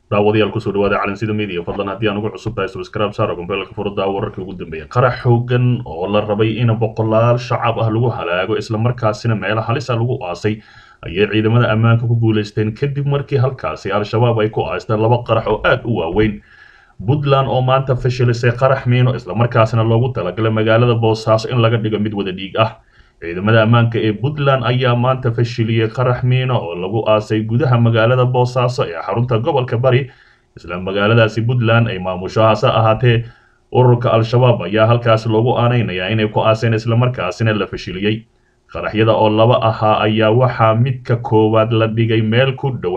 daawadayaal kusoo dhawaada calansida media fadlan haddii aan ugu cusub tahay subscribe saara gombeelka furada wararkii ugu dambeeyay qarax xoogan oo la rabay in boqolaal shacab ah lagu halaago islamarkaasina meelo halisa lagu aasay ayay ciidamada ammaanka ku guulaysteen kadib markii halkaasi al-shabaab ay ku aasteen laba qarax oo aad u waaweyn puntland oo maanta fashilisay qarax miino islamarkaasina loogu talagalay magaalada boosaaso in laga dhigo mid wada dhiig ah ciidamada ammaanka ee puntland ayaa maanta fashiliyey qarax miino oo lagu aasay gudaha magaalada boosaaso ee xarunta gobolka bari isla magaaladaasi puntland ay maamusho hase ahaatee ururka al-shabaab ayaa halkaasi loogu aaneynayaa inay ku aaseen islamarkaasina la fashiliyey qaraxyada oo laba ahaa ayaa waxaa midka koowaad la dhigay meel ku dhow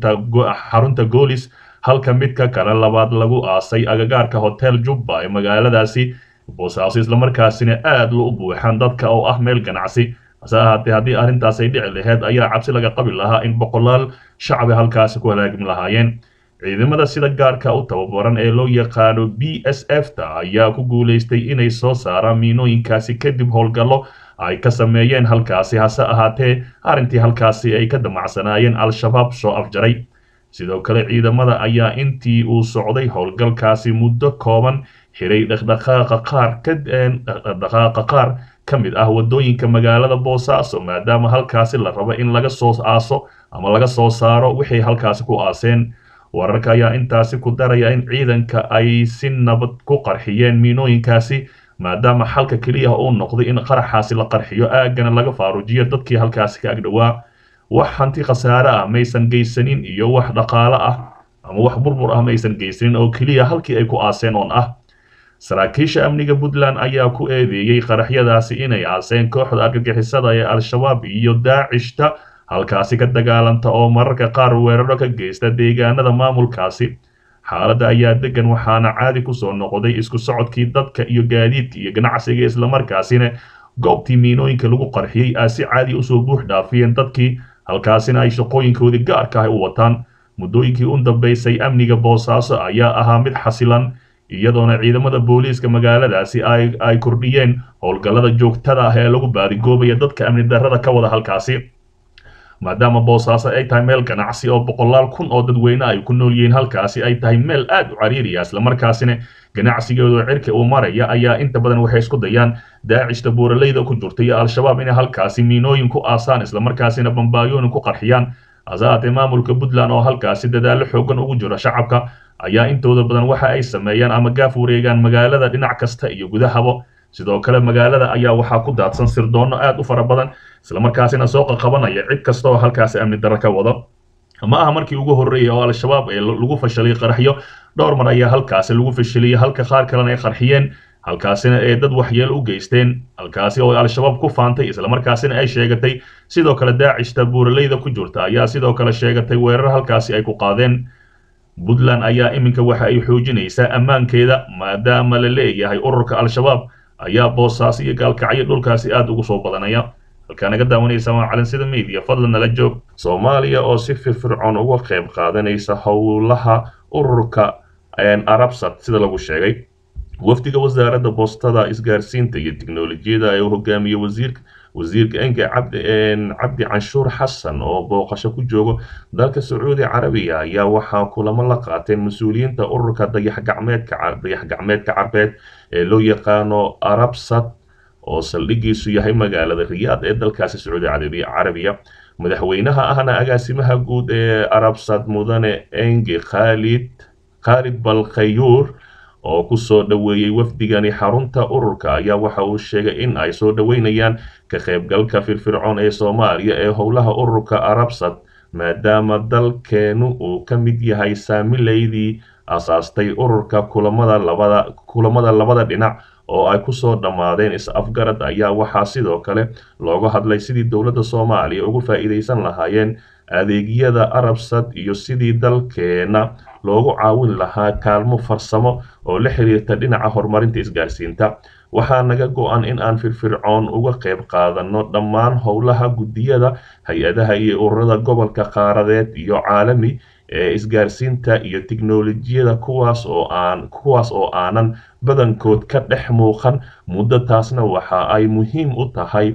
xarunta goolis halka midka kale labaad lagu aasay agagaarka hotel jubba ee magaaladaasi boosaaso islamarkaasina aad lo u buuxaan dadka oo ah meel ganacsi hase ahaatee haddii arrintaas ay dhici laheyd ayaa cabsi laga qabi lahaa in boqolaal shacabi halkaasi ku halaagmi lahaayeen ciidamada sida gaarka u tababaran ee loo yaqaano b s f ta ayaa ku guulaystay inay soo saaraan miinooyinkaasi kadib howlgallo ay ka sameeyeen halkaasi hase ahaatee arrintii halkaasi ay ka damacsanaayeen al-shabaab soo afjaray sidoo kale ciidamada ayaa intii uu socday howlgalkaasi muddo kooban xiray dhaqdhaqaaqa qaar dhaqdhaqaaqa qaar ka mid ah waddooyinka magaalada boosaaso maadaama halkaasi la rabo in laga soo aaso ama laga soo saaro wixay halkaasi ku aaseen wararka ayaa intaasi ku daraya in ciidanka ay si nabad ku qarxiyeen miinooyinkaasi maadaama xalka keliya uu noqday in qaraxaasi la qarxiyo aagana laga faarujiyo dadkii halkaasi ka agdhowaa wax hanti khasaare ah maysan geysanin iyo wax dhaqaale ah ama wax burbur ah maysan geysanin oo keliya halkii ay ku aaseen oon ah saraakiisha amniga puntland ayaa ku eedeeyey qaraxyadaasi inay aaseen kooxda argagixisada ee al-shabaab iyo daacishta halkaasi ka dagaalanta oo mararka qaar weeraro ka geysta deegaanada maamulkaasi xaaladda ayaa degan waxaana caadi kusoo noqday isku socodkii dadka iyo gaadiidka iyo ganacsiga islamarkaasina goobtii miinooyinka lagu qarxiyey aa si caadi usoo buux dhaafiyeen dadkii halkaasina ay shaqooyinkoodii gaarka ah u wataan muddooyinkii u dambeysay amniga boosaaso ayaa ahaa mid xasilan iyadoona ciidamada booliiska magaaladaasi ay kordhiyeen howlgallada joogtada ah ee lagu baadigoobaya dadka amni darrada ka wada halkaasi maadaama boosaaso ay tahay meel ganacsi oo boqolaal kun oo dadweyne ay ku nool yihiin halkaasi ay tahay meel aad u cariiriya islamarkaasina ganacsigeedu cirka uu maraya ayaa inta badan waxay isku dayaan daacishta buuraleyda ku jirta iyo al-shabaab inay halkaasi miinooyin ku aasaan islamarkaasina bambaayoonin ku qarxiyaan hase ahaatee maamulka puntland oo halkaasi dadaallo xoogan ugu jiro shacabka ayaa intooda badan waxa ay sameeyaan ama gaaf wareegaan magaalada dhinac kasta iyo gudahaba sidoo kale magaalada ayaa waxaa ku daadsan sirdoonno aad u fara badan islamarkaasina soo qaqabanaya cid kasta oo halkaasi amni darro ka wado ma aha markii ugu horreeyay oo al-shabaab ee lagu fashalay qaraxyo dhowr mar ayaa halkaasi lagu fashiliyey halka qaar kalena ay qarxiyeen halkaasina ee dad waxyeelo u geysteen halkaasi oo al-shabaab ku faantay islamarkaasina ay sheegatay sidoo kale daacishta buuraleyda ku jirta ayaa sidoo kale sheegatay weerar halkaasi ay ku qaadeen puntland ayaa iminka waxa ay xoojinaysaa ammaankeeda maadaama la leeyahay ururka al-shabaab ayaa boosaaso iyo gaalkacyo dhulkaasi aad ugu soo badanaya halkaa naga daawanaysa waa calansida media fadlan nala joog soomaaliya oo si firfircoon uga qayb qaadanaysa howlaha ururka arabsat sida lagu sheegay wafdiga wasaaradda boostada isgaarsiinta iyo tiknolojiyada ee uu hogaamiye wasiirka wasiirka enga cabdi canshuur xasan oo booqasho ku joogo dalka sacuudi carabiya ayaa waxaa kulamo la qaateen mas-uuliyiinta ururka dayaxgacmeedka dayax-gacmeedka carbeed ee loo yaqaano arabsat oo saldhigiisu yahay magaalada riyaad ee dalkaasi sacuudi carabiya madaxweynaha ahna agaasimaha guud ee arabsat mudane engi khalid khalid balkhayuur oo ku soo dhoweeyey wafdigani xarunta ururka ayaa waxa uu sheegay in ay soo dhoweynayaan ka qaybgalka firfircoon ee soomaaliya ee howlaha ururka arabsat maadaama dalkeenu uu ka mid yahay saamileydii asaastay ururka kulamada labada kulamada labada dhinac oo ay kusoo dhammaadeen is-afgarad ayaa waxaa sidoo kale looga hadlay sidii dowladda soomaaliya ugu faa'iidaysan lahaayeen adeegyada arabsat iyo sidii dalkeena loogu caawin lahaa kaalmo farsamo oo la xiriirta dhinaca horumarinta isgaarsiinta waxaa naga go-an in aan firfircoon uga qayb qaadanno dhammaan howlaha guddiyada hay-adaha iyo ururada gobolka qaaradeed iyo caalami ee isgaarsiinta iyo tiknolojiyada kuwaas oo aan kuwaas oo aanan badankood ka dhex muuqan muddo taasna waxa ay muhiim u tahay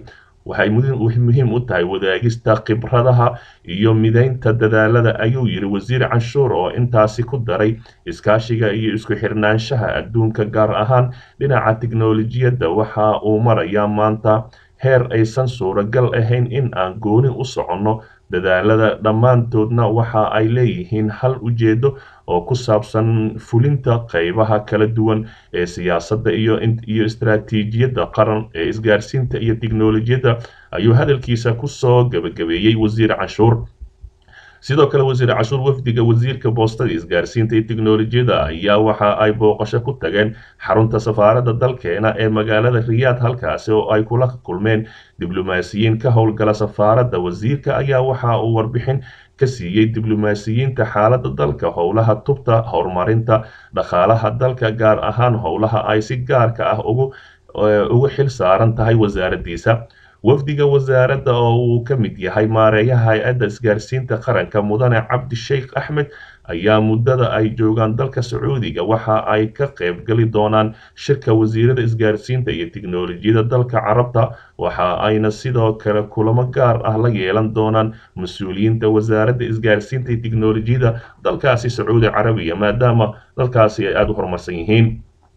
waxay muhiim u tahay wadaagista khibradaha iyo midaynta dadaalada ayuu yidhi wasiir canshuur oo intaasi ku daray iskaashiga iyo isku xirnaanshaha adduunka gaar ahaan dhinaca tiknolojiyadda waxa uu marayaa maanta heer aysan suuragal ahayn in aan gooni u soconno dadaalada dhammaantoodna waxa ay leeyihiin hal ujeedo oo ku saabsan fulinta qaybaha kala duwan ee siyaasadda iyo iyo istaraatiijiyadda qaran ee isgaarsiinta iyo tiknolojiyadda ayuu hadalkiisa kusoo gabagabeeyey wasiir canshuur sidoo kale wasiir cashuur wafdiga wasiirka boostada isgaarsiinta iyo tiknolojiyadda ayaa waxa ay booqasho ku tageen xarunta safaaradda dalkeena ee magaalada riyaad halkaasi oo ay kula kulmeen diblomaasiyiin ka howlgala safaaradda wasiirka ayaa waxa uu warbixin ka siiyey diblomaasiyiinta xaaladda dalka howlaha tubta horumarinta dhaqaalaha dalka gaar ahaan howlaha ay si gaarka ah ugu ugu xil saaran tahay wasaaraddiisa wafdiga wasaaradda oo uu ka mid yahay maareeyaha hay-adda isgaarsiinta qaranka mudane cabdi sheikh axmed ayaa muddada ay joogaan dalka sacuudiga waxa ay ka qaybgeli doonaan shirka wasiirada isgaarsiinta iyo tiknolojiyadda dalka carabta waxa ayna sidoo kale kulamo gaar ah la yeelan doonaan mas-uuliyiinta wasaaradda isgaarsiinta iyo tiknolojiyadda dalkaasi sacuudi carabiya maadaama dalkaasi ay aada u horumarsan yihiin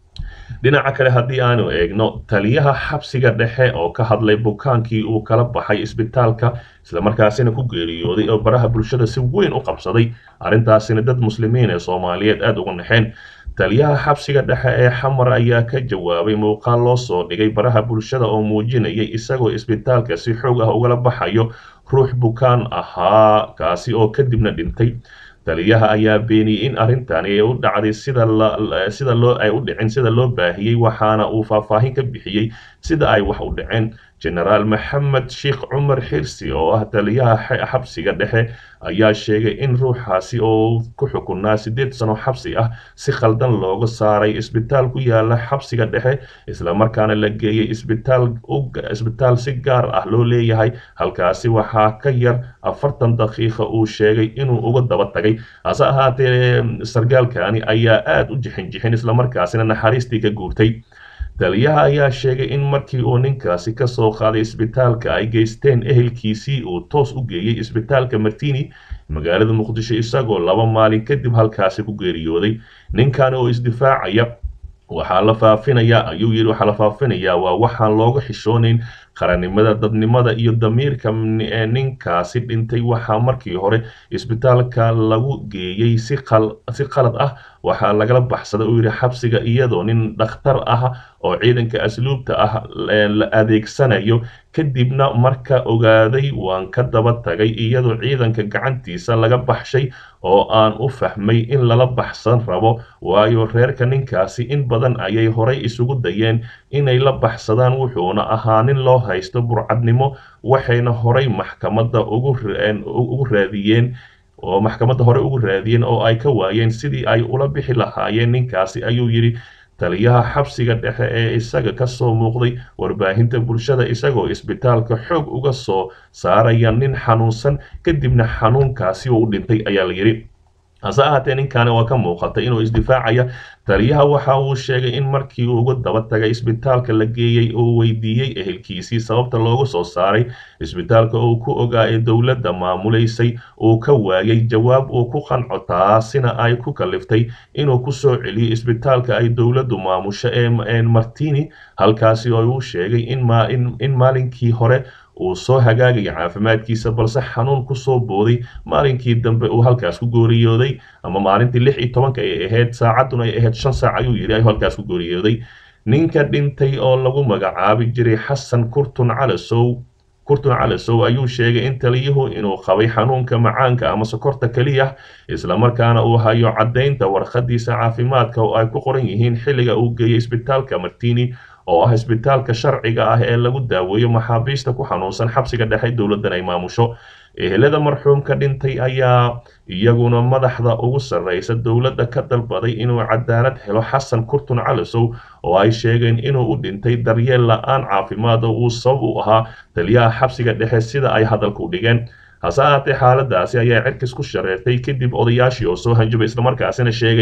dhinaca kale haddii aanu eegno taliyaha xabsiga dhexe oo ka hadlay bukaankii uu kala baxay isbitaalka islamarkaasina ku geeriyooday oo baraha bulshada si weyn u qabsaday arrintaasina dad muslimiin ee soomaaliyeed aada uga naxeen taliyaha xabsiga dhexe ee xamar ayaa ka jawaabay muuqaal loo soo dhigay baraha bulshada oo muujinayay isagoo isbitaalka si xoog ah ugala baxayo ruux bukaan ahaa kaasi oo kadibna dhintay taliyaha ayaa beeniyey in arrintani ay u dhacday sida sida loo ay u dhicin sida loo baahiyey waxaana uu faahfaahin ka bixiyey sida ay wax u dhaceen genaraal maxamed sheekh cumar xirsi oo ah taliyaha xabsiga dhexe ayaa sheegay in ruuxaasi oo ku xukunaa siddeed sano xabsi ah si khaldan looga saaray isbitaal ku yaala xabsiga dhexe islamarkaana la geeyey isbitaal isbitaal si gaar ah loo leeyahay halkaasi waxaa ka yar afartan daqiiqa uu sheegay inuu uga daba tagay hase ahaatee sargaalkani ayaa aada u jixin jixin islamarkaasina naxariistii ka guurtay taliyaha ayaa sheegay in markii uu ninkaasi ka soo qaaday isbitaalka ay geysteen ehelkiisii uu toos u geeyey isbitaalka martini magaalada muqdisho isagoo laba maalin kadib halkaasi ku geeriyooday ninkan oo isdifaacaya waxaa la faafinayaa ayuu yidhi waxaa la faafinayaa waa waxaan looga xishoonayn qarannimada dadnimada iyo damiirka ninkaasi dhintay waxaa markii hore isbitaalka lagu geeyey si si qalad ah waxaa lagala baxsaday uu yidhi xabsiga iyadoo nin dhakhtar ah oo ciidanka asluubta ah la adeegsanayo kadibna marka ogaaday waan ka daba tagay iyadoo ciidanka gacantiisa laga baxshay oo aan u fahmay in lala baxsan rabo waayo reerka ninkaasi in badan ayay horay isugu dayeen inay la baxsadaan wuxuuna ahaa nin loo haysto burcadnimo waxayna horay maxkamadda ugu raadiyeen oo maxkamadda hore ugu raadiyeen oo ay ka waayeen sidii ay ula bixi lahaayeen ninkaasi ayuu yidhi taliyaha xabsiga dhexe ee isaga ka soo muuqday warbaahinta bulshada isagoo isbitaalka xoog uga soo saaraya nin xanuunsan kadibna xanuunkaasi uu u dhintay ayaa la yidhi hase ahaatee ninkaani waa ka muuqatay inuu isdifaacaya taliyaha waxa uu sheegay in markii uu uga daba tagay isbitaalka la geeyey uu weydiiyey ehelkiisii sababta loogu soo saaray isbitaalka uu ku ogaa ee dowladda maamulaysay uu ka waayay jawaab uu ku qanco taasina ay ku kaliftay inuu ku soo celiyo isbitaalka ay dowladdu maamusho ee martini halkaasi oo uu sheegay in maalinkii hore uu soo hagaagaya caafimaadkiisa balse xanuun kusoo booday maalinkii dambe uu halkaas ku gooriyooday ama maalintii lix iyo tobanka ay ahayd saacadduna ay ahayd shan saac ayuu yidhi ayuu halkaas ku gooriyooday ninka dhintay oo lagu magacaabi jiray xasan kurtun calasow kurtun calasow ayuu sheegay in taliyuhu inuu qabay xanuunka macaanka ama sokorta keliya islamarkaana uu hayo caddaynta warqadiisa caafimaadka oo ay ku qoran yihiin xilliga uu geeyey isbitaalka martini oo ah isbitaalka sharciga ah ee lagu daaweeyo maxaabiista ku xanuunsan xabsiga dhexe dowladdan ay maamusho ehelada marxuumka dhintay ayaa iyaguna madaxda ugu sarreysa dowladda ka dalbaday inuu cadaalad helo xasan kurtun calasow oo ay sheegeen inuu u dhintay daryeel la-aan caafimaad oo uu sabab u ahaa taliyaha xabsiga dhexe sida ay hadalka u dhigeen hase ahaatee xaaladaasi ayaa cirkis ku shareertay kadib odayaashii oo soo hanjabay islamarkaasina sheegay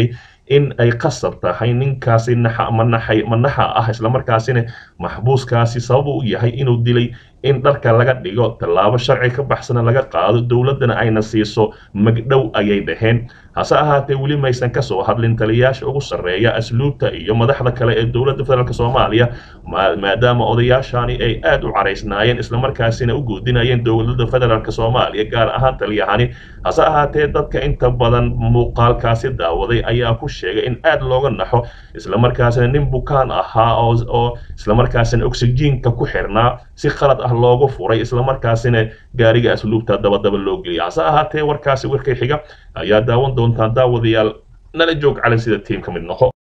in ay qasab tahay ninkaasi naxa manaxay manaxa ah islamarkaasina maxbuuskaasi sabab u yahay inuu dilay in dharka laga dhigo tallaabo sharci ka baxsana laga qaado dowladdana ayna siiso magdhow ayay dhaheen hase ahaatee weli maysan ka soo hadlin taliyayaasha ugu sarreeya asluubta iyo madaxda kale ee dowladda federaalk soomaaliya maadaama odayaashani ay aad u caraysnaayeen islamarkaasina u guudinayeen dowladda federaalk soomaaliya gaar ahaan taliyahani hase ahaatee dadka inta badan muuqaalkaasi daawaday ayaa ku sheegay in aad looga naxo islamarkaasina nin bukaan ahaa oo islamarkaasina oxygiinka ku xirnaa si khalad ah loogu furay islamarkaasina gaariga asluubta dabadaba loo geliyay hase ahaatee warkaasi warkay xiga ayaa daawan doontaa daawadayaal nala joog calan sida tiim ka mid noqo